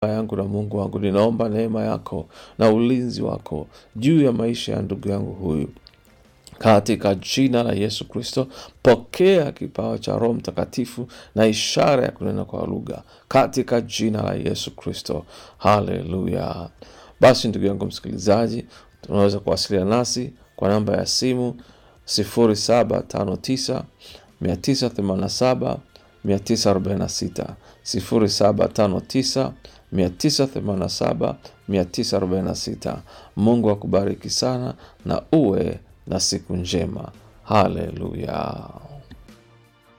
yangu na Mungu wangu, ninaomba neema yako na ulinzi wako juu ya maisha ya ndugu yangu huyu katika jina la Yesu Kristo. Pokea kipawa cha Roho Mtakatifu na ishara ya kunena kwa lugha katika jina la Yesu Kristo. Haleluya! Basi ndugu yangu msikilizaji, tunaweza kuwasiliana nasi kwa namba ya simu 0759 987 946 0759 987 946. Mungu akubariki sana na uwe na siku njema. Haleluya.